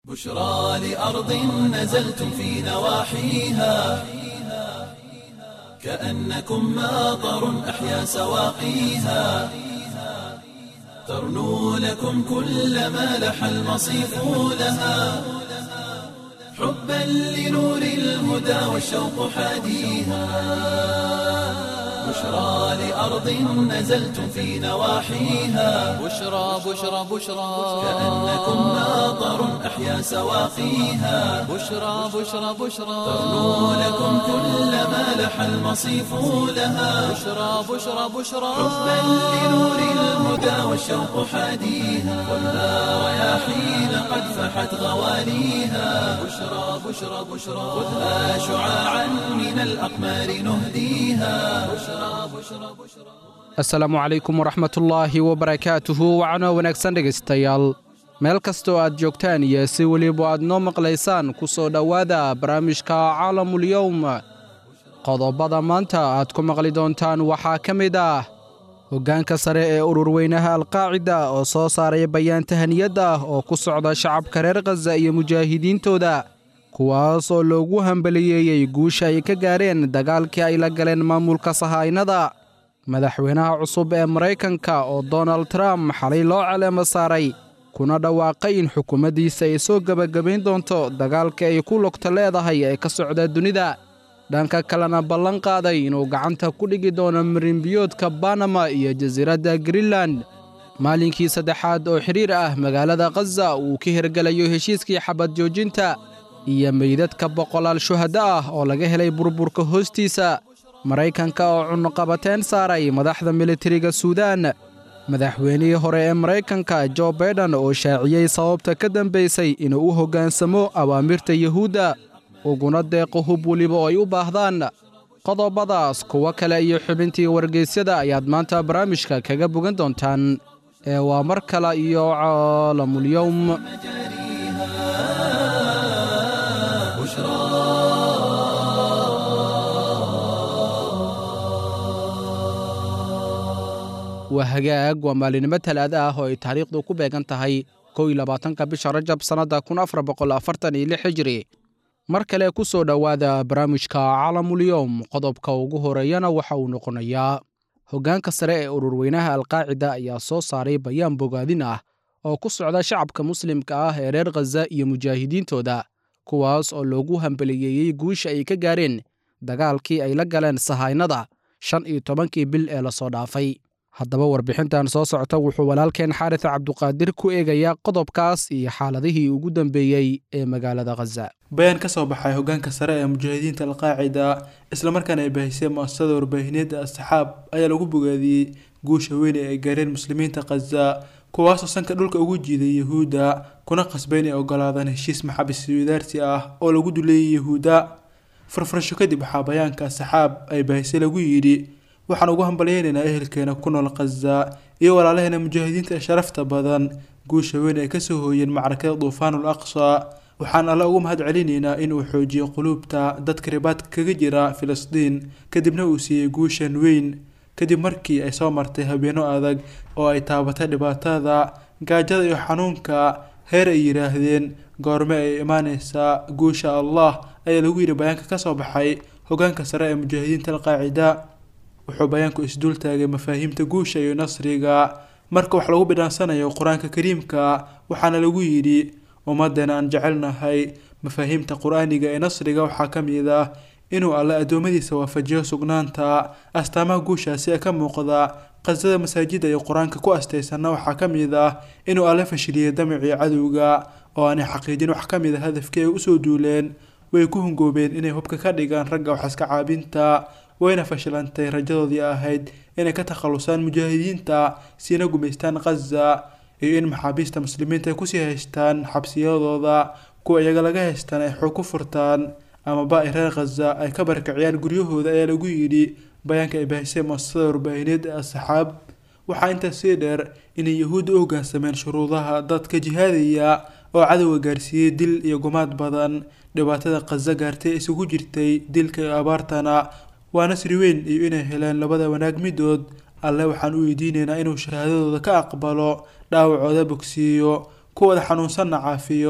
بشرى لأرض نزلتم في نواحيها كأنكم ماطر أحيا سواقيها ترنو لكم كل ما لح المصيف لها حبا لنور الهدى والشوق حاديها بشرى لأرض نزلتم في نواحيها بشرى بشرى بشرى كأنكم ماطر أحيا سواقيها بشرى بشرى بشرى ترنو لكم كل ما لح المصيف لها بشرى بشرى بشرى حبا لنور الهدى والشوق حاديها والنار رياحين قد فحت غواليها بشرى بشرى بشرى خذها شعاعا من الأقمار نهديها بشرى بشرى بشرى asalaamu calaykum waraxmatullaahi wabarakaatuhu wacno wanaagsan dhegaystayaal meel kastoo aad joogtaan iyo si weliba aad noo maqlaysaan ku soo dhowaada barnaamijka caalamulyowm qodobada maanta aad ku maqli doontaan waxaa ka mid ah hoggaanka sare ee ururweynaha alqaacida oo soo saaray bayaan tahaniyadda ah oo ku socda shacabka reer khaza iyo mujaahidiintooda kuwaas oo loogu hambaliyeeyey guusha ay ka gaareen dagaalkii ay la galeen maamulka sahaynada madaxweynaha cusub ee maraykanka oo donald trump xalay loo caleemo saaray kuna dhawaaqay in xukuumaddiisa ay soo gebagabayn doonto dagaalka ay ku lugta leedahay ee ka socda dunida dhanka kalena ballan qaaday inuu gacanta ku dhigi doono marinbiyoodka banama iyo jasiiradda greenland maalinkii saddexaad oo xidhiir ah magaalada khaza uu ka hirgelayo heshiiskii xabad joojinta iyo meydadka boqolaal shuhaddo ah oo laga helay burburka hoostiisa maraykanka oo cunnuqabateen saaray madaxda militariga suudaan madaxweynihii hore ee maraykanka jo baiden oo shaaciyey sababta ka dambaysay inuu u hoggaansamo awaamirta yuhuudda uguna deeqo hub weliba oo ay u baahdaan qodobadaas kuwo kale iyo xubintii wargeysyada ayaad maanta barnaamijka kaga bogan doontaan ee waa mar kale iyo caalamulyowm waa hagaag waa maalinimo talaada ah oo ay taariikhdu ku beegan tahay kow iyo labaatanka bisha rajab sannadda kun afar boqol afartan iyo lix hijri mar kale ku soo dhowaada barnaamijka caalamulyowm qodobka ugu horeeyana waxa uu noqonayaa hoggaanka sare ee ururweynaha alqaacida ayaa soo saaray bayaan bogaadin ah oo ku socda shacabka muslimka ah ee reer khaza iyo mujaahidiintooda kuwaas oo loogu hambaliyeeyey guusha ay ka gaareen dagaalkii ay la galeen sahaynada shan iyo tobankii bil ee lasoo dhaafay haddaba warbixintan soo socota wuxuu walaalkeen xaaris cabduqaadir ku eegayaa qodobkaas iyo xaaladihii ugu dambeeyey ee magaalada khaza bayaan ka soo baxay hoggaanka sare ee mujaahidiinta alqaacida islamarkaana ay bahisay mu-asasada warbaahineedda asxaab ayaa lagu bogaadiyey guusha weyn ee ay gaareen muslimiinta khaza kuwaasoo sanka dhulka ugu jiiday yuhuudda kuna qasbay inay ogolaadaan heshiis maxabis wadaarsi ah oo lagu duleeyay yuhuudda farfarasho kadib waxaa bayaanka asxaab ay bahisay lagu yidhi waxaan ugu hambalyeynaynaa ehelkeena ku nool khaza iyo walaalaheena mujaahidiinta ee sharafta badan guusha weyn ay kasoo hooyeen macrakada duufaanul aqsa waxaan alle ugu mahad celinaynaa inuu xoojiyo quluubta dadka ribaadka kaga jira filistiin kadibna uu siiyey guushan weyn kadib markii ay soo martay habeeno adag oo ay taabatay dhibaatada gaajada iyo xanuunka heer ay yidhaahdeen goorme ay imaaneysaa guusha allah ayaa lagu yidhi bayaanka kasoo baxay hogaanka sare ee mujaahidiinta alqaacida wuxuu bayaanku isdul taagay mafaahiimta guusha iyo nasriga marka wax lagu bidhaansanayo qur-aanka kariimka waxaana lagu yidhi ummadeena aan jecelnahay mafaahiimta qur-aaniga ee nasriga waxaa ka mid ah inuu alle addoommadiisa waafajiyo sugnaanta astaamaha guushaasi ee ka muuqda qasada masaajida iyo qur-aanka ku astaysanna waxaa ka mid ah inuu alle fashiliyay damicii cadowga oo aanay xaqiijin wax ka mid a hadafkii ay usoo duuleen way ku hungoobeen inay hubka ka dhigaan ragga waxaska caabinta wayna fashilantay rajadoodii ahayd inay ka takhalusaan mujaahidiinta siina gumaystaan khaza iyo in maxaabiista muslimiinta ay kusii haystaan xabsiyadooda kuwa iyaga laga haystaan ay xoog ku furtaan amaba ay reer khaza ay ka barkiciyaan guryahooda ayaa lagu yidhi bayaanka ay bahisay muasasada warbaahineed ee asxaab waxaa intaas sii dheer inay yahuudda u hoggaansameen shuruudaha dadka jihaadaya oo cadowga gaarsiiyey dil iyo gumaad badan dhibaatada khaza gaartay isugu jirtay dilka iyo abaartana waa nasri weyn iyo inay heleen labada wanaag midood alle waxaan u weydiinaynaa inuu shahaadadooda ka aqbalo dhaawacooda bogsiiyo kuwada xanuunsanna caafiyo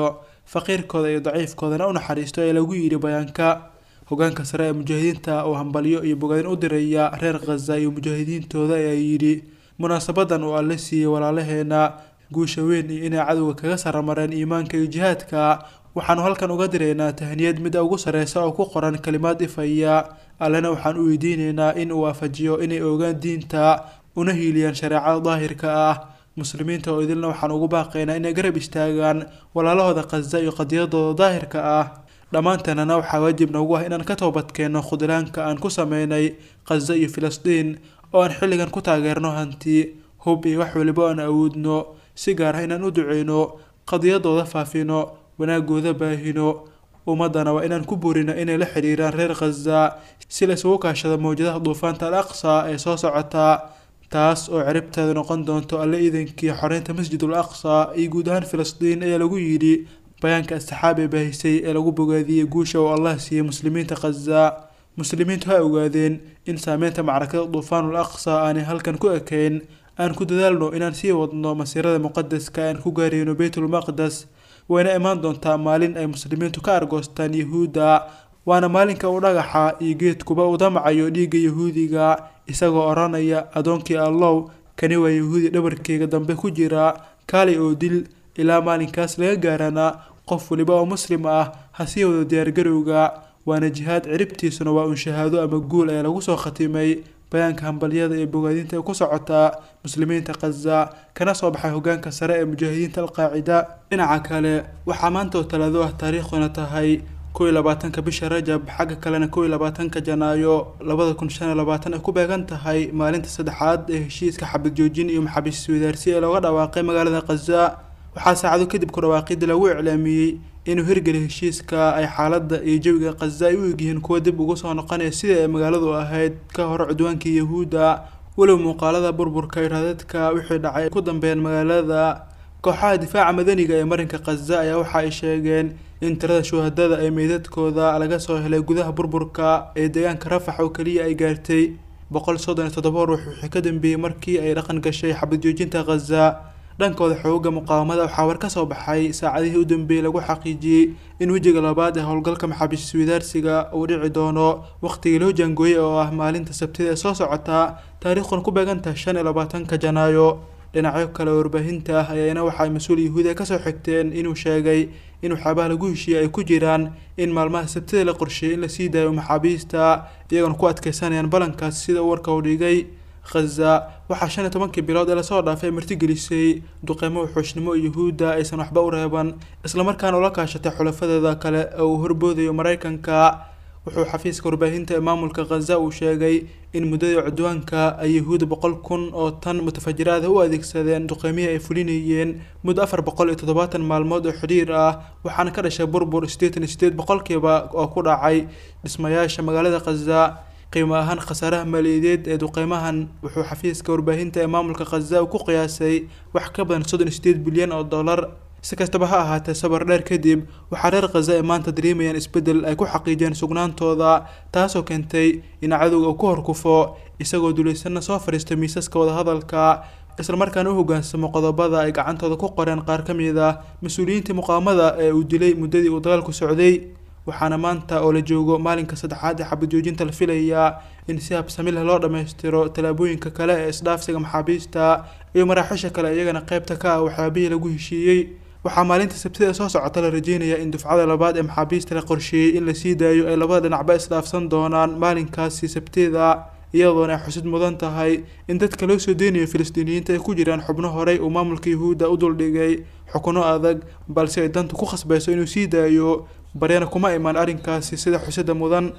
faqiirkooda iyo daciifkoodana u naxariisto ee lagu yidhi bayaanka hogaanka sare ee mujaahidiinta oo hambalyo iyo bogaadin u diraya reer khaza iyo mujaahidiintooda ayaa yidhi munaasabadan uu alle siiyey walaalaheena guusha weyn iyo inay cadowga kaga saramareen iimaanka iyo jihaadka waxaanu halkan uga diraynaa tahniyad midda ugu sareysa oo ku qoran kalimaad ifaya allena waxaan u weydiineynaa in uu waafajiyo inay ogaan diinta una hiiliyaan shareecada daahirka ah muslimiinta oo idilna waxaan ugu baaqaynaa inay garab istaagaan walaalahooda khaza iyo qadiyadooda daahirka ah dhammaanteenana waxaa waajib noogu ah inaan ka toobadkeenno khudlaanka aan ku sameynay khaza iyo filistiin oo aan xilligan ku taageerno hanti hub iyo wax waliba aan awoodno si gaar ah inaan u duceyno qadiyadooda faafino wanaagooda baahino ummadana waa inaan ku burino inay la xidhiiraan reer khaza si la isugu kaashado mawjadaha duufaanta al aqsa ee soo socota taas oo ciribteeda noqon doonto alle iidankii xoreynta masjidul aqsa iyo guud ahaan filistiin ayaa lagu yidhi bayaanka asxaab ee baahisay ee lagu bogaadiyey guusha uu allah siiyey muslimiinta khaza muslimiintu ha ogaadeen in saameynta macrakada duufaanul aqsa aanay halkan ku ekayn aan ku dadaalno inaan sii wadno masiirada muqadaska aan ku gaarayno beytulmaqdes wayna imaan doontaa maalin ay muslimiintu ka argoostaan yahuudda waana maalinka uu dhagaxa iyo geedkuba u damacayo dhiigga yahuudiga isagoo odhanaya adoonkii allow kani waa yahuudi dhabarkeyga dambe ku jira kaalay oo dil ilaa maalinkaas laga gaarana qof waliba oo muslim ah ha sii wado diyaargarowga waana jihaad ciribtiisuna waa uun shahaado ama guul ayaa lagu soo khatimay bayaanka hambalyada ee bogaadinta ee ku socotaa muslimiinta khaza kana soo baxay hogaanka sare ee mujaahidiinta alqaacida dhinaca kale waxaa maanta oo talaado ah taariikhduna tahay kow iyo labaatanka bisha rajab xagga kalena kow iyo labaatanka janaayo labada kun shan iyo labaatan ay ku beegan tahay maalinta saddexaad ee heshiiska xabad joojin iyo maxaabiis wadaarsi ee looga dhawaaqay magaalada khaza waxaa saacado kadib ku dhawaaqidii lagu iclaamiyey inuu hirgeliy heshiiska ay xaaladda iyo jawiga khaza ay u egyihiin kuwa dib ugu soo noqonaya sidai ay magaaladu ahayd ka hor cudwaankii yahuudda walow muuqaalada burburka iyo raadadka wixii dhacay ku dambeeyeen magaalada kooxaha difaaca madaniga ee marinka khaza ayaa waxa ay sheegeen in tirada shuhadada ee meydadkooda laga soo helay gudaha burburka ee deegaanka rafax oo keliya ay gaartay boqol soddon iyo toddoba ruux wixii ka dambeeyey markii ay dhaqan gashay xabad joojinta khaza dhankooda xooga muqaawamada waxaa war ka soo baxay saacadihii u dambeeyey lagu xaqiijiyey in wejiga labaad ee howlgalka maxaabiis wadaarsiga uu dhici doono waqtigii loo jaangooyey oo ah maalinta sabtida ee soo socota taariikhuna ku beegantaha shan iyo labaatanka janaayo dhinacyo kale warbaahinta ah ayaana waxa ay mas-uul yahuudiya kasoo xigteen inuu sheegay in waxyaabaha lagu heshiiyey ay ku jiraan in maalmaha sabtida la qorsheeyey in lasii daayo maxaabiista iyagoona ku adkeysanayaan ballankaas sida uu warka u dhigay khaza waxaa shan iyo tobankii bilood ee lasoo dhaafay martigelisay duqeymo wuxuushnimo yuhuudda aysan waxba u reeban islamarkaana ula kaashatay xulafadeeda kale ee uu horboodayo maraykanka wuxuu xafiiska warbaahinta ee maamulka khaza uu sheegay in muddadii cudwaanka ay yahuud boqol kun oo tan mutafajiraada u adeegsadeen duqeymihii ay fulinayeen muddo afar boqol iyo toddobaatan maalmood oo xidhiir ah waxaana ka dhashay burbur siddeetan iyo sideed boqolkiiba oo ku dhacay dhismayaasha magaalada khaza qiimo ahaan khasaaraha maaliyadeed ee duqeymahan wuxuu xafiiska warbaahinta ee maamulka khaza ku qiyaasay wax ka badan soddon iyo sideed bilyan oo dollar si kastaba ha ahaatee sabar dheer kadib waxaa reer khaza ay maanta dareemayaan isbeddel ay ku xaqiijiyeen sugnaantooda taasoo keentay in cadowga uu ku horkufo isagoo dulaysanna soo fadhiista miisaska wadahadalka islamarkaana u hoggaansamo qodobada ay gacantooda ku qoreen qaar ka mid ah mas-uuliyiintii muqaamada ee uu dilay muddadii uu dagaalku socday waxaana maanta oo la joogo maalinka saddexaad ee xabad joojinta la filayaa in si habsami leh loo dhammaystiro tallaabooyinka kale ee isdhaafsiga maxaabiista iyo maraaxiisha kale iyagana qaybta ka ah waxyaabihii lagu heshiiyey waxaa maalinta sabtida soo socota la rajeynayaa in dufcada labaad ee maxaabiista la qorsheeyey in lasii daayo ay labada dhinacba isdhaafsan doonaan maalinkaasi sabtida iyadoona ay xusid mudan tahay in dadka loo soo deynayo filistiiniyiinta ay ku jiraan xubno horey uu maamulka yahuudda u duldhigay xukuno adag balse ay dantu ku khasbayso inuu sii daayo baryana kuma imaan arrinkaasi sida xusida mudan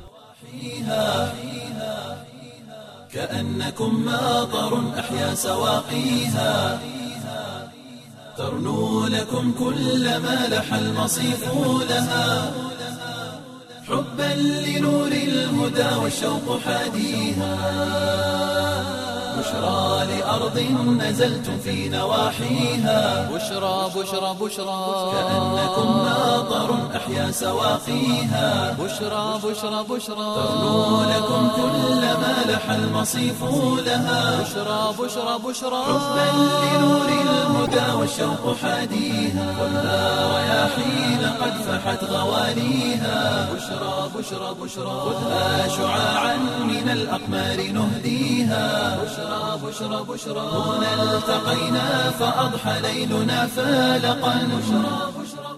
كأنكم ماطر أحيا سواقيها ترنو لكم كل ما لح المصيف لها حبا لنور الهدى والشوق حاديها بشرى لأرض نزلتم في نواحيها بشرى بشرى بشرى كأنكم ماطر أحيا أحيا سواقيها بشرى بشرى بشرى ترنو لكم كل ما لح المصيف لها بشرى بشرى بشرى حبا لنور الهدى والشوق حاديها خذها رياحين قد فحت غواليها بشرى بشرى بشرى خذها شعاعا من الأقمار نهديها بشرى بشرى بشرى هنا التقينا فأضحى ليلنا فالقا بشرى بشرى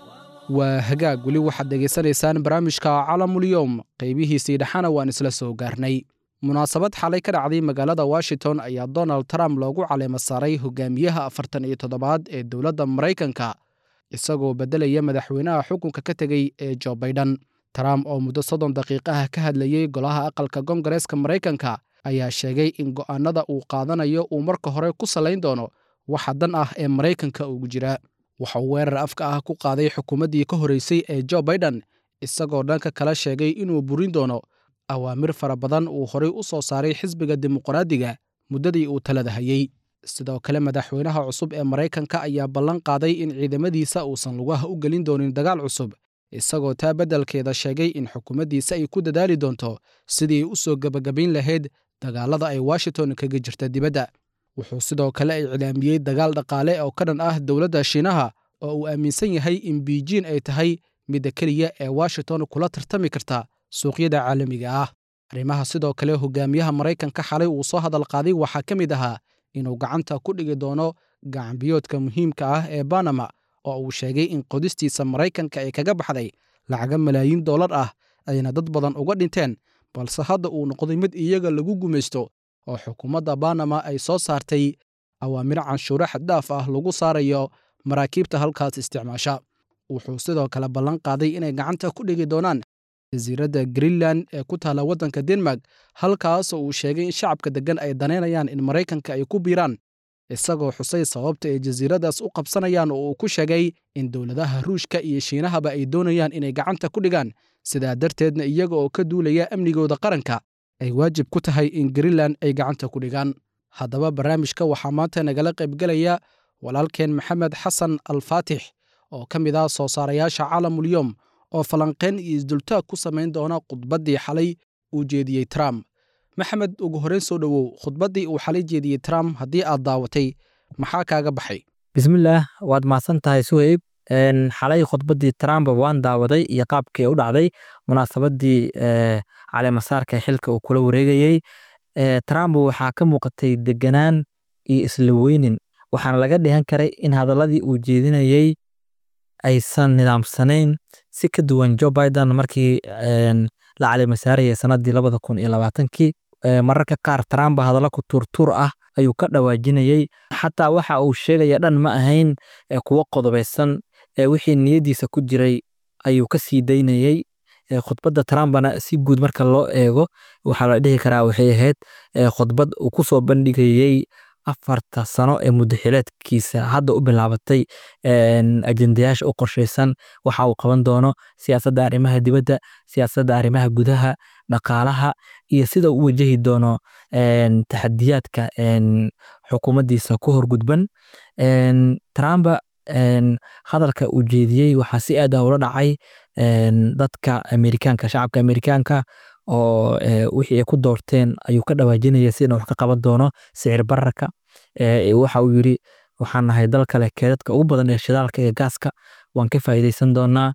waa hagaag weli waxaad dhegaysanaysaan barnaamijka calamulyoom qaybihiisii dhexana waan isla soo gaarnay munaasabad xalay ka dhacday magaalada washington ayaa donald trump loogu caleema saaray hogaamiyaha afartan iyo toddobaad ee dowladda maraykanka isagoo beddelaya madaxweynaha xukunka ka tegey ee jo baiden trump oo muddo soddon daqiiqaha ka hadlayey golaha aqalka kongareeska maraykanka ayaa sheegay in go'aannada uu qaadanayo uu marka hore ku salayn doono waxa dan ah ee maraykanka ugu jira waxa uu weerar afka ah ku qaaday xukuumaddii ka horreysay ee jo baiden isagoo dhanka kala sheegay inuu burin doono awaamir fara badan uu horay u soo saaray xisbiga dimuqraadiga muddadii uu talada hayey sidoo kale madaxweynaha cusub ee maraykanka ayaa ballan qaaday in ciidamadiisa uusan lugaha u gelin doonin dagaal cusub isagoo taa beddelkeeda sheegay in xukuumaddiisa ay ku dadaali doonto sidii u soo gebagabayn lahayd dagaalada ay washington kaga jirta dibadda wuxuu sidoo kale iclaamiyey dagaal dhaqaale oo ka dhan ah dowladda shiinaha oo uu aaminsan yahay in biijin ay tahay midda keliya ee washington kula tartami karta suuqyada caalamiga ah arrimaha sidoo kale hogaamiyaha maraykanka xalay uu soo hadal qaaday waxaa ka mid ahaa inuu gacanta ku dhigi doono gacanbiyoodka muhiimka ah ee banama oo uu sheegay in qodistiisa maraykanka ay kaga baxday lacaga malaayiin dollar ah ayna dad badan uga dhinteen balse hadda uu noqday mid iyaga lagu gumaysto oo xukuumadda banama ay soo saartay awaamiro canshuuro xaddaaf ah lagu saarayo maraakiibta halkaas isticmaasha wuxuu sidoo kale ballan qaaday inay gacanta ku dhigi doonaan jasiiradda greenland ee ku taalla waddanka denmark halkaas oo uu sheegay in shacabka deggan ay danaynayaan in maraykanka ay ku biiraan isagoo xusay sababta ay jasiiradaas u qabsanayaan oo uu ku sheegay in dowladaha ruushka iyo shiinahaba ay doonayaan inay gacanta ku dhigaan sidaa darteedna iyaga oo ka duulaya amnigooda qaranka ay waajib ku tahay in greenland ay gacanta ku dhigaan haddaba barnaamijka waxaa maanta nagala qaybgelaya walaalkeen maxamed xasan alfaatix oo ka mid ah soo saarayaasha caalamulyoom oo falanqayn iyo isdultaag ku samayn doona khudbaddii xalay uu jeediyey trump maxamed ugu horreyn soo dhowow khudbaddii uu xalay jeediyey trump haddii aad daawatay maxaa kaaga baxay bismillaah waad mahadsan tahay suheyb xalay khudbaddii trump waan daawaday iyo qaabkii u dhacday munaasabadii caleemasaarka xilka uu kula wareegayey trump waxaa ka muuqatay deganaan iyo isla weynin waxaana laga dhihan karay in hadaladii uu jeedinayey aysan nidaamsanayn si ka duwan joe biden markii la caleemasaarayay sanadii labada kun iyo labaatankii mararka qaar trump hadallo ku tuurtuur ah ayuu ka dhawaajinayey xataa waxa uu sheegaya dhan ma ahayn kuwo qodobaysan wixii niyadiisa ku jiray ayuu ka sii daynayey khudbadda trumpna si guud marka loo eego waxaa la dhihi karaa waxay ahayd khudbad uu ku soo bandhigayey afarta sano ee muddaxileedkiisa hadda u bilaabatay ajendayaasha u qorshaysan waxa uu qaban doono siyaasadda arrimaha dibadda siyaasadda arrimaha gudaha dhaqaalaha iyo sida uu wajahi doono taxadiyaadka xukuumaddiisa ku horgudban trump hadalka uu jeediyey waxaa si aad ah ula dhacay dadka amerikaanka shacabka amerikaanka oo wixii ay ku doorteen ayuu ka dhawaajinaya sidana wax ka qaban doono sicir bararka waxa uu yiri waxaan nahay dal kale keedadka ugu badan ee shidaalka iyo gaaska waan ka faa'iidaysan doonaa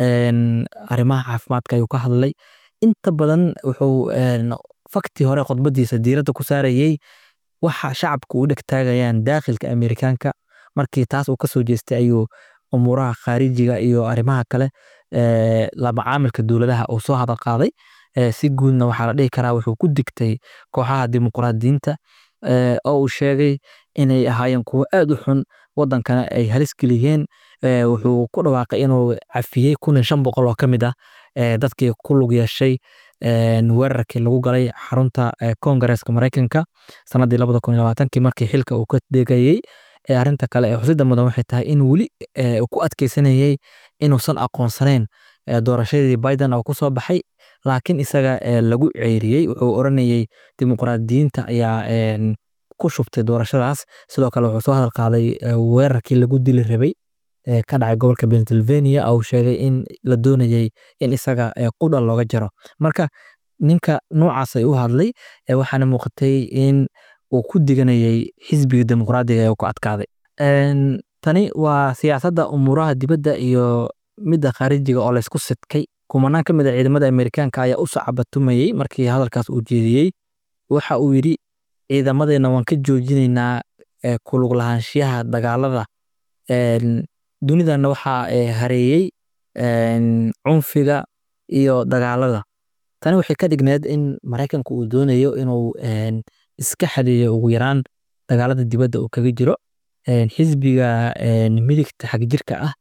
arrimaha caafimaadka ayuu ka hadlay inta badan wuxuu faktii hore khudbadiisa diiradda ku saarayey waxa shacabku u dhegtaagayaan daakhilka amerikaanka markii taas uu kasoo jeestay ayuu umuuraha khaarijiga iyo arrimaha kale lamacaamilka dowladaha uu soo hadal qaaday si guudna waxaa la dhihi karaa wuxuu ku digtay kooxaha dimuqraadiyiinta oo uu sheegay inay ahaayeen kuwo aad u xun wadankana ay halis geliyeen wuxuu ku dhawaaqay inuu cafiyey kun iyo shan boqol oo ka mid ah dadkii ku lug yeeshay weerarkii lagu galay xarunta kongareeska maraykanka sanadii labada kun iyo labaatankii markii xilka uu ka degayey arrinta kale ee xusida mudan waxay tahay in weli uu ku adkeysanayey inuusan aqoonsanayn doorashadii biden oo kusoo baxay laakiin isaga lagu ceyriyey wuxuu oranayey dimuqraadiyiinta ayaa ku shubtay doorashadaas sidoo kale wuxuu soo hadal qaaday weerarkii lagu dili rabay ka dhacay gobolka pennsylvania uu sheegay in la doonayay in isaga qudha looga jaro marka ninka noocaas ay u hadlay waxaana muuqatay in uu ku diganayay xisbiga dimuqraadiga ee ku adkaaday tani waa siyaasadda umuuraha dibadda iyo midda khaarijiga oo laysku sidkay kumanaan ka mid a ciidamada amerikaanka ayaa u sacabatumayey markii hadalkaas uu jeediyey waxa uu yidhi ciidamadeenna waan ka joojinaynaa kulug lahaanshiyaha dagaalada dunidana waxaa hareeyey cunfiga iyo dagaalada tani waxay ka dhigneed in maraykanku uu doonayo inuu iska xadeeyo ugu yaraan dagaalada dibadda uu kaga jiro xisbiga midigta xagjirka ah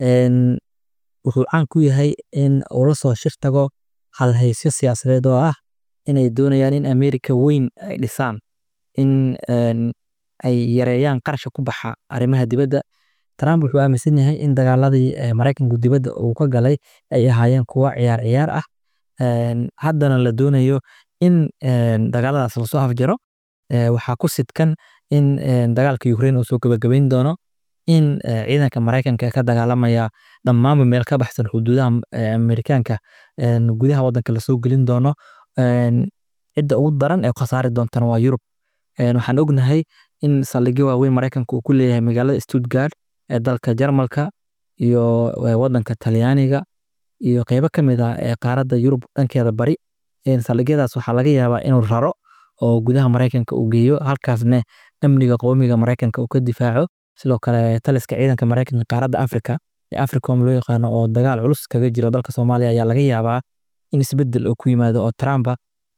wuxuu caan ku yahay in uu la soo shir tago halhaysyo siyaasadeed oo ah inay doonayaan in amerika weyn ay dhisaan in ay yareeyaan qarasha ku baxa arrimaha dibadda trump wuxuu aaminsan yahay in dagaaladii maraykanku dibadda uu ka galay ay ahaayeen kuwa ciyaar ciyaar ah haddana la doonayo in dagaaladaas lasoo afjaro waxaa ku sidkan in dagaalka ukraine uu soo gabagabayn doono in ciidanka maraykanka ka dagaalamaya dhammaanba meel ka baxsan xuduudaha amerikaanka gudaha wadanka lasoo gelin doono cidda ugu daran ee khasaari doontana waa yurub waxaan ognahay in saldhigyo waaweyn maraykanka uu ku leeyahay magaalada stuttgart ee dalka jarmalka iyo wadanka talyaaniga iyo qeybo ka mid ah ee qaaradda yurub dhankeeda bari saldhigyadaas waxaa laga yaabaa inuu raro oo gudaha maraykanka uu geeyo halkaasne amniga qowmiga maraykanka uu ka difaaco sidoo kale taliska ciidanka maraykanka qaaradda afrika ee africom loo yaqaano oo dagaal culus kaga jiro dalka soomaaliya ayaa laga yaabaa in isbedel uu ku yimaado oo trumpa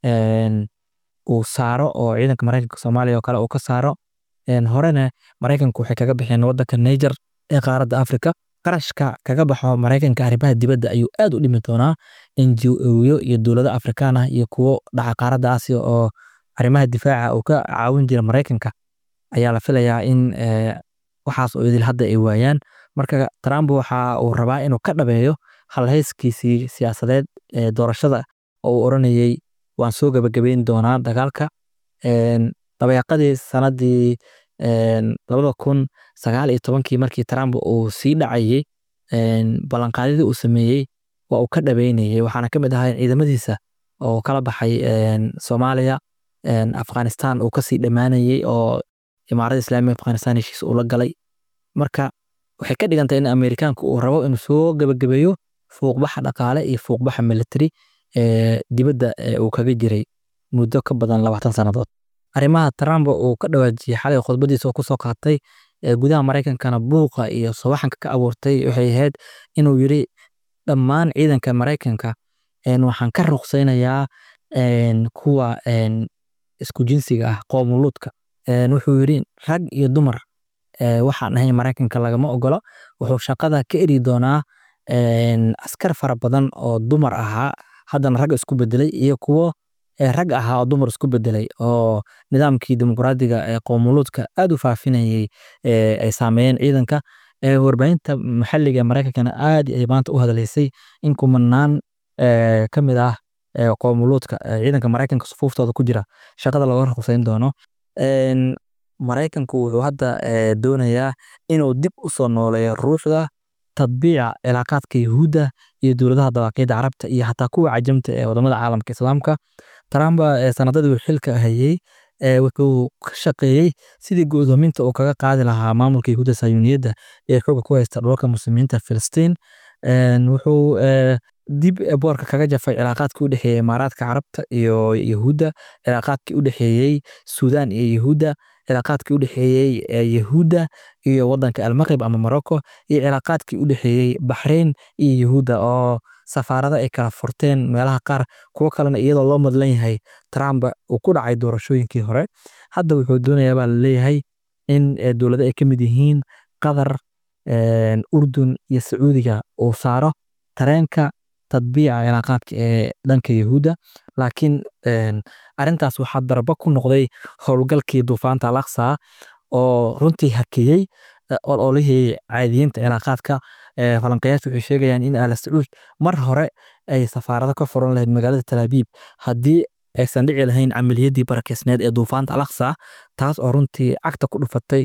uu saaro oo ciidanka maraykanka soomaaliya oo kale uu ka saaro horena maraykanku waxay kaga baxeen wadanka niger ee qaaradda afrika qarashka kaga baxo maraykanka arrimaha dibadda ayuu aad u dhimi doonaa ngo iyo dowlado afrikaan ah iyo kuwo dhaca qaaradda aasiya oo arrimaha difaaca uu ka caawin jira maraykanka ayaa la filayaa in waxaas oo idil hadda ay waayaan marka trump waxa uu rabaa inuu ka dhabeeyo halhayskiisii siyaasadeed ee doorashada oo uu oranayey waan soo gabagabeyn doonaa dagaalka dabeeqadii sanadii labada kun sagaal iyo tobankii markii trump uu sii dhacayey ballanqaadyadii uu sameeyey waa uu ka dhabeynayey waxaana ka mid ahaa ciidamadiisa oo kala baxay soomaaliya afghanistan uu kasii dhammaanayey oo imaarada islaamiga afghanistan heshiis uu la galay marka waxay ka dhigantay in amerikaanku uu rabo inuu soo gabagabeeyo fuuqbaxa dhaqaale iyo fuuqbaxa military ee dibadda uu kaga jiray muddo ka badan labaatan sannadood arrimaha trump uu ka dhawaajiyey xalay khudbadiisa oo kusoo qaatay gudaha maraykankana buuqa iyo sawaxanka ka abuurtay waxay ahayd inuu yiri dhammaan ciidanka maraykanka waxaan ka ruqsaynayaa kuwa isku jinsiga ah qoomuluudka wuxuu yiri rag iyo dumar waxaan ahayn maraykanka lagama ogolo wuxuu shaqada ka eri doonaa askar fara badan oo dumar ahaa haddana rag isku bedelay iyo kuwo rag ahaa oo dumar isku bedelay oo nidaamkii dimuqraadiga ee qoomuluudka aad u faafinayay ay saameeyeen ciidanka warbaahinta maxalliga ee maraykankana aad ay maanta u hadlaysay in kumanaan ka mid ah qoomuluudka ciidanka maraykanka sufuuftooda ku jira shaqada looga ruqsayn doono maraykanku wuxuu hadda doonayaa inuu dib u soo nooleeyo ruuxda tadbiica cilaaqaadka yuhuudda iyo dowladaha dawaaqiyadda carabta iyo xataa kuwa cajamta ee wadamada caalamka islaamka trump sanadadii uu xilka hayey wuxuu ka shaqeeyey sidii go'doominta uu kaga qaadi lahaa maamulka yuhuudda sayuuniyadda ee xooga ku haysta dhulalka muslimiinta filistiin wuxuu dib boorka kaga jafay cilaaqaadkii u dhexeeyey imaaraadka carabta iyo yuhuudda cilaaqaadkii u dhexeeyey suudaan iyo yuhuudda cilaaqaadkii u dhexeeyey yuhuudda iyo wadanka almaqrib ama morocco iyo cilaaqaadkii u dhexeeyey baxrain iyo yuhuudda oo safaarada ay kala furteen meelaha qaar kuwo kalena iyadoo loo madlan yahay trump uu ku dhacay doorashooyinkii hore hadda wuxuu doonayaa baa laleeyahay in dowlado ay ka mid yihiin qatar urdun iyo sacuudiga uu saaro tareenka tadbiica cilaaqaadka ee dhanka yuhuudda laakiin arintaas waxaa darba ku noqday howlgalkii duufaanta alaqsa oo runtii hakeeyey ololihii caadiyiinta cilaaqaadka falanqayaashu waxay sheegayaan in ala sacuud mar hore ay safaarado ka furan lahayd magaalada talaabiib haddii aysan dhici lahayn camaliyadii barakeysneed ee duufaanta alaqsa taas oo runtii cagta ku dhufatay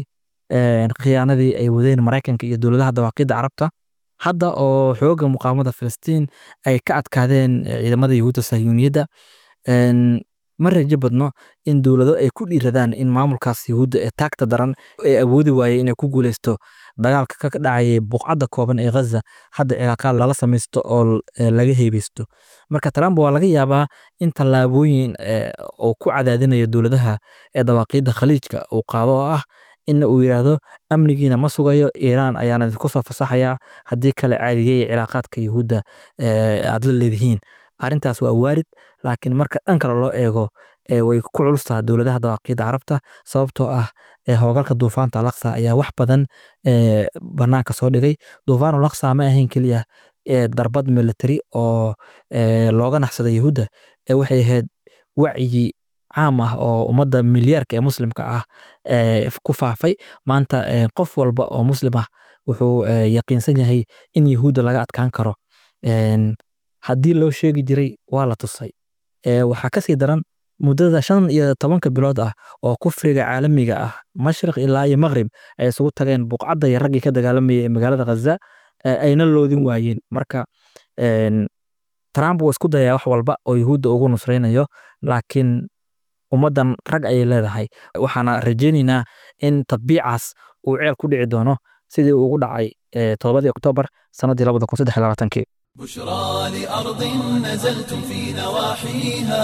khiyaanadii ay wadeen maraykanka iyo dowladaha dawaaqidda carabta hadda oo xooga muqaamada filistiin ay ka adkaadeen ciidamada yahuudda sahyuuniyadda ma rajo badno in dowlado ay ku dhiiradaan in maamulkaas yahuudda ee taagta daran ee awoodi waayey inay ku guuleysto dagaalka ka dhacayay buqcadda kooban ee ghaza hadda cilaaqaad lala samaysto oo laga heebeysto marka trump waa laga yaabaa in tallaabooyin oo ku cadaadinayo dowladaha ee dawaaqiidda khaliijka uu qaado oo ah in uu yidhaahdo amnigiina ma sugayo iiraan ayaana idinku soo fasaxayaa haddii kale caadiyey cilaaqaadka yahuudda aad la leedihiin arrintaas waa waarid laakiin marka dhan kale loo eego way ku culustaha dowladaha dawaaqiidda carabta sababtoo ah howlgalka duufaanta alaqsa ayaa wax badan banaanka soo dhigay duufaanu laksa ma ahayn keliya darbad military oo looga naxsaday yahuudda waxay ahayd wacyi caam ah oo ummadda milyaarka ee muslimka ah ku faafay maanta qof walba oo muslim ah wuxuu yaqiinsan yahay in yahuudda laga adkaan karo haddii loo sheegi jiray waa la tusay waxaa kasii daran muddada shan iyo tobanka bilood ah oo kufriga caalamiga ah mashriq ilaa iyo maqrib ay isugu tageen buqcadda iyo raggii ka dagaalamayay ee magaalada khaza ayna loodin waayeen marka trump wuu isku dayaa wax walba oo yahuudda ugu nusraynayo laakiin ummaddan rag ayay leedahay waxaana rajaynaynaa in tadbiicaas uu ceel ku dhici doono sidii uu ugu dhacay todobadii oktoobar sannaddii labada kun saddex labaatankii بشرى لأرض نزلتم في نواحيها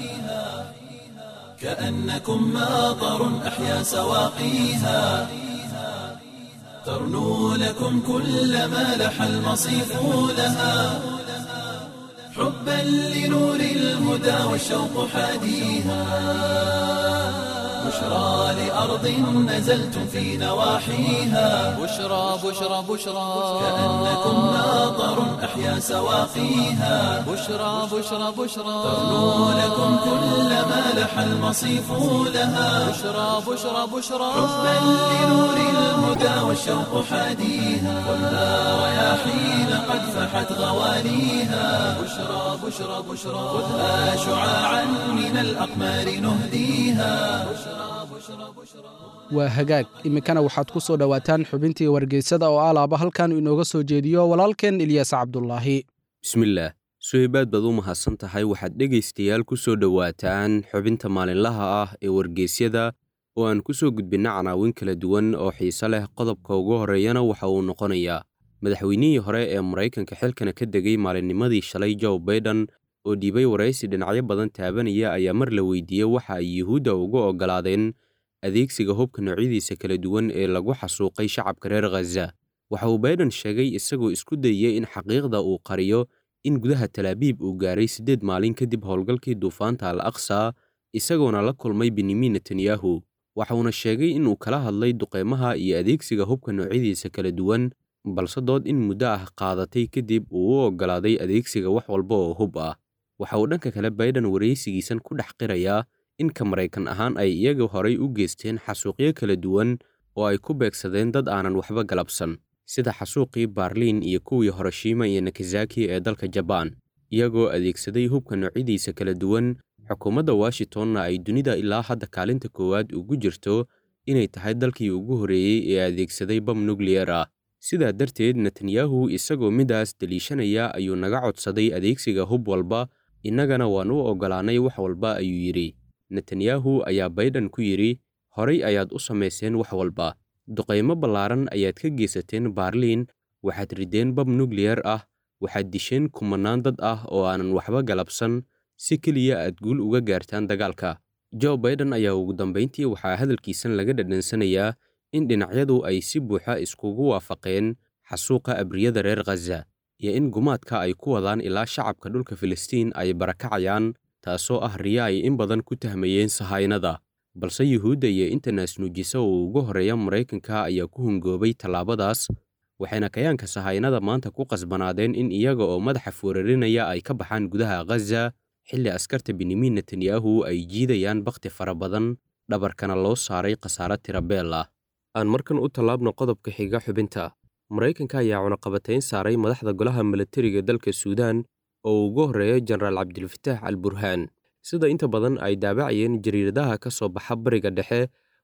كأنكم ماطر أحيا سواقيها ترنو لكم كل ما لح المصيف لها حبا لنور الهدى والشوق حاديها بشرى لأرض نزلتم في نواحيها بشرى بشرى بشرى كأنكم ماطر أحيا سواقيها بشرى بشرى بشرى ترنو لكم كل ما لح المصيف لها بشرى بشرى بشرى حبا لنور الهدى والشوق حاديها ولا رياحين قد فحت غواليها بشرى بشرى بشرى خذها شعاعا من الأقمار نهديها waa hagaag iminkana waxaad ku soo dhowaataan xubintii wargeysada oo alaaba halkan inooga soo jeediyo walaalkeen ilyaas cabdulaahi bismillaah suhaybaad baad u mahadsan tahay waxaad dhegaystayaal ku soo dhowaataan xubinta maalinlaha ah ee wargeysyada oo aan ku soo gudbinna canaawin kala duwan oo xiise leh qodobka ugu horreeyana waxa uu noqonayaa madaxweynihii hore ee maraykanka xilkana ka degay maalinnimadii shalay joe baiden oo dhiibay waraysi dhinacyo badan taabanaya ayaa mar la weydiiyey waxa ay yuhuudda ugu oggolaadeen adeegsiga hubka noocyadiisa kala duwan ee lagu xasuuqay shacabka reer khaza waxa uu baiden sheegay isagoo isku dayey in xaqiiqda uu qariyo in gudaha talaabiib uu gaaray siddeed maalin kadib howlgalkii duufaanta al aqsa isagoona la kulmay benyamin netanyahu waxauna sheegay inuu kala hadlay duqeymaha iyo adeegsiga hubka noocyadiisa kala duwan balse dood in muddo ah qaadatay kadib uu u oggolaaday adeegsiga wax walba oo hub ah waxa uu dhanka kale baiden waraysigiisan ku dhex qirayaa in ka maraykan ahaan ay iyaga horay u geysteen xasuuqyo kala duwan oo ay ku beegsadeen dad aanan waxba galabsan sida xasuuqii baarliin iyo kuwii horoshima iyo nakazaki ee dalka jabaan iyagoo adeegsaday hubka noocyadiisa kala duwan xukuumadda washingtonna ay dunida ilaa hadda kaalinta koowaad ugu jirto inay tahay dalkii ugu horreeyey ee adeegsaday bam nukliyar ah sidaa darteed netanyahu isagoo midaas deliishanaya ayuu naga codsaday adeegsiga hub walba innagana waan u oggolaannay wax walba ayuu yidhi netanyahu ayaa baiden ku yidhi horay ayaad u samayseen wax walba duqaymo ballaaran ayaad ka geysateen baarliin waxaad rideen bab nukliyar ah waxaad disheen kumannaan dad ah oo aanan waxba galabsan si keliya aad guul uga gaartaan dagaalka joe baiden ayaa ugu dambayntii waxaa hadalkiisan laga dhadhansanayaa in dhinacyadu ay si buuxa iskugu waafaqeen xasuuqa abriyada reer khaza iyo in gumaadka ay ku wadaan ilaa shacabka dhulka filistiin ay barakacayaan taasoo ah riya ay in badan ku tahmayeen sahaynada balse yuhuudda iyo inta naasnuujisa oo ugu horreeya maraykanka ayaa ku hungoobay tallaabadaas waxayna kayaanka sahaynada maanta ku qasbanaadeen in iyaga oo madaxa fuurarinaya ay ka baxaan gudaha khaza xilli askarta benyamin netanyahu ay jiidayaan bakhti fara badan dhabarkana loo saaray khasaare tirabeel ah aan markan u tallaabno qodobka xiga xubinta maraykanka ayaa cunaqabatayn saaray madaxda golaha milatariga dalka suudaan oo ugu horreeya jenaraal cabdilfataax al burhaan sida inta badan ay daabacayeen jariiradaha ka soo baxa bariga dhexe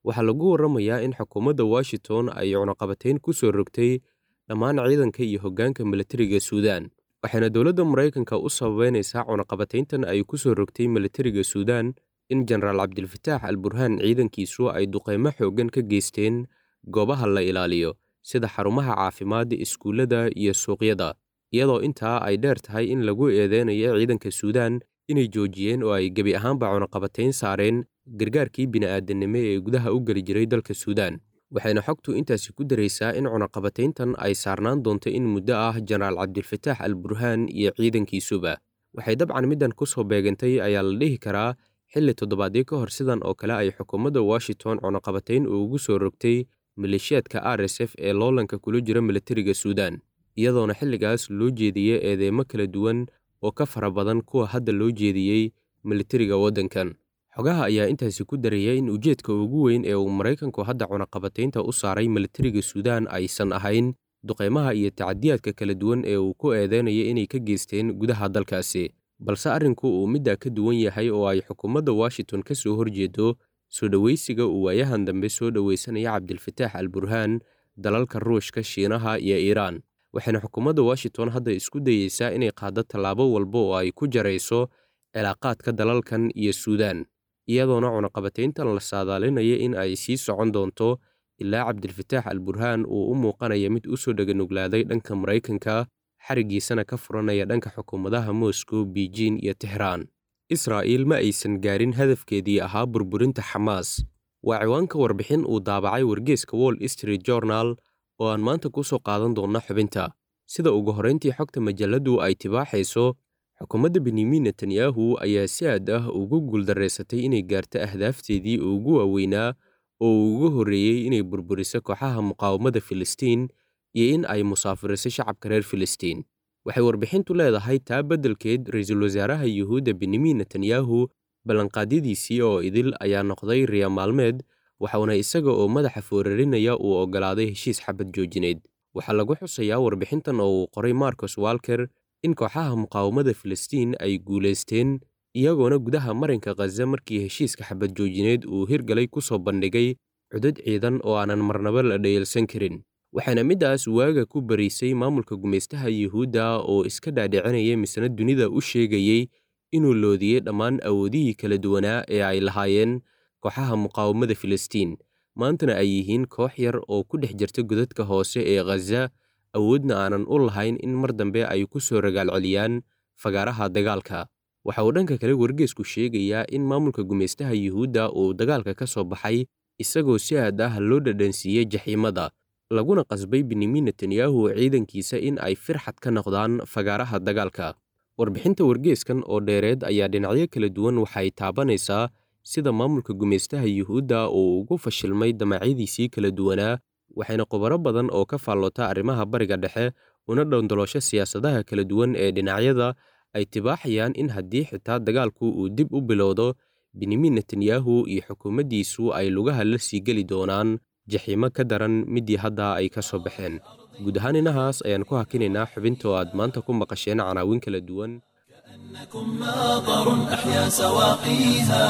waxaa lagu warramayaa in xukuumadda washington ay cunaqabatayn ku soo rogtay dhammaan ciidanka iyo hoggaanka militariga suudaan waxayna dowladda maraykanka u sababeynaysaa cunaqabatayntan ay ku soo rogtay militariga suudaan in jenaraal cabdilfataax al burhaan ciidankiisu ay duqaymo xooggan ka geysteen goobaha la ilaaliyo sida xarumaha caafimaadda iskuullada iyo suuqyada iyadoo intaa ay dheer tahay in lagu eedeynayo ciidanka suudaan inay joojiyeen oo ay gebi ahaanba cunaqabatayn saareen gargaarkii bini'aadanimo ee gudaha u geli jiray dalka suudaan waxayna xogtu intaasi ku daraysaa in cunaqabatayntan ay saarnaan doonto in muddo ah jenaraal cabdilfataax al burhaan iyo ciidankiisuba waxay dabcan middan ku soo beegantay ayaa la dhihi karaa xilli toddobaadyo ka hor sidan oo kale ay xukuumadda washington cunaqabatayn ugu soo rogtay maleeshiyaadka r s f ee loolanka kula jira militariga suudaan iyadoona xilligaas loo jeediyey eedeymo kala duwan oo ka fara badan kuwa hadda loo jeediyey militariga waddankan xogaha ayaa intaasi ku daraya in ujeedka ugu weyn ee uu maraykanku hadda cunaqabataynta u saaray militariga suudaan aysan ahayn duqaymaha iyo tacadiyaadka kala duwan ee uu ku eedeynaya inay ka geysteen gudaha dalkaasi balse arrinku uu middaa ka duwan yahay oo ay xukuumadda washington ka soo horjeedo soo dhowaysiga uu waayahan dambe soo dhowaysanaya cabdilfataax al burhaan dalalka ruushka shiinaha iyo iiraan waxayna xukuumadda washington hadda isku dayeysaa inay qaaddo tallaabo walba oo ay ku jarayso cilaaqaadka dalalkan iyo suudaan iyadoona cunaqabatayntan la saadaalinaya in ay sii socon doonto ilaa cabdilfataax al burhaan uu u muuqanaya mid u soo dheganuglaaday dhanka maraykanka xarigiisana ka furanaya dhanka xukuumadaha moscow beijing iyo tehraan israa'iil ma aysan gaarin hadafkeedii ahaa burburinta xamaas waa ciwaanka warbixin uu daabacay wargeeska wall street journal oo aan maanta ku soo qaadan doonna xubinta sida ugu horrayntii xogta majalladdu ay tibaaxayso xukuumadda benyamin netanyahu ayaa si aad ah ugu guuldarraysatay inay gaarto ahdaafteedii ugu waaweynaa oo ugu horreeyey inay burburiso kooxaha muqaawamada filistiin iyo in ay musaafiriso shacabka reer filistiin waxay warbixintu leedahay taa beddelkeed ra-iisul wasaaraha yuhuudda benyamin netanyahu ballanqaadyadiisii oo idil ayaa noqday riya maalmeed waxauna isaga oo madaxa foorarinaya uu oggolaaday heshiis xabad joojineed waxaa lagu xusayaa warbixintan oo uu qoray marcos walker in kooxaha muqaawamada filistiin ay guulaysteen iyagoona gudaha marinka khaza markii heshiiska xabad joojineed uu hirgalay ku soo bandhigay cudud ciidan oo aanan marnaba la dhayalsan karin waxaana middaas waaga ku bariisay maamulka gumaystaha yuhuudda oo iska dhaadhicinaya misna dunida u sheegayey inuu loodiyey dhammaan awoodihii kala duwanaa ee ay lahaayeen kooxaha muqaawamada filistiin maantana ay yihiin koox yar oo ku dhex jirta godadka hoose ee khaza awoodna aanan u lahayn in mar dambe ay ku soo ragaalceliyaan fagaaraha dagaalka waxa uu dhanka kale wargeesku sheegayaa in maamulka gumaystaha yuhuudda uu dagaalka ka soo baxay isagoo si aad ah loo dhadhansiiyey jaxiimada laguna qasbay benyamin netanyahu ciidankiisa in ay firxad ka noqdaan fagaaraha dagaalka warbixinta wargeeskan oo dheereed ayaa dhinacyo kala duwan waxay taabanaysaa sida maamulka gumaystaha yuhuudda uu ugu fashilmay damacyadiisii kala duwanaa waxayna khubaro badan oo ka faallota arrimaha bariga dhexe una dhowndaloosho siyaasadaha kala duwan ee dhinacyada ay tibaaxayaan in haddii xitaa dagaalku uu dib u bilowdo benyamin netanyahu iyo xukuumaddiisu ay lugaha la sii geli doonaan jaxiimo ka daran middii hadda ay ka soo baxeen guud ahaan inahaas ayaan ku hakinaynaa xubinta oo aad maanta ku maqasheen canaawin kala duwan إنكم ماطر أحيا سواقيها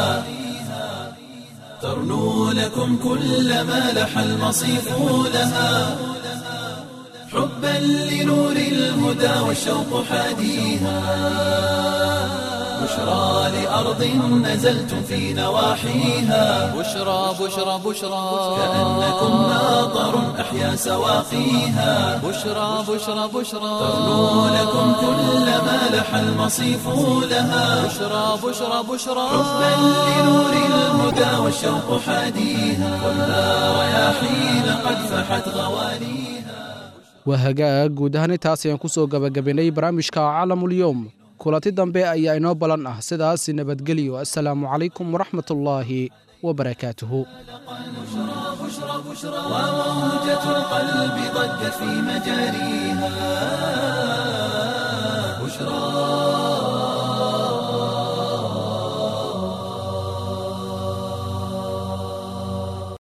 ترنو لكم كل ما لح المصيف لها حبا لنور الهدى والشوق حاديها بشرى لأرض نزلتم في نواحيها بشرى بشرى بشرى كأنكم ماطر أحيا سواقيها بشرى بشرى بشرى ترنو لكم كل ما لح المصيف لها بشرى بشرى بشرى حبا لنور الهدى والشوق حاديها كلها رياحين قد فحت غوانيها waa hagaag guud ahaan intaas ayaan ku soo gabagabaynay barnaamijka caalamulyoom kulanti dambe ayaa inoo ballan ah sidaas nabadgelyo assalaamu calaykum waraxmatullaahi wabarakaatuhu وموجة القلب ضجت في مجاريها بشرى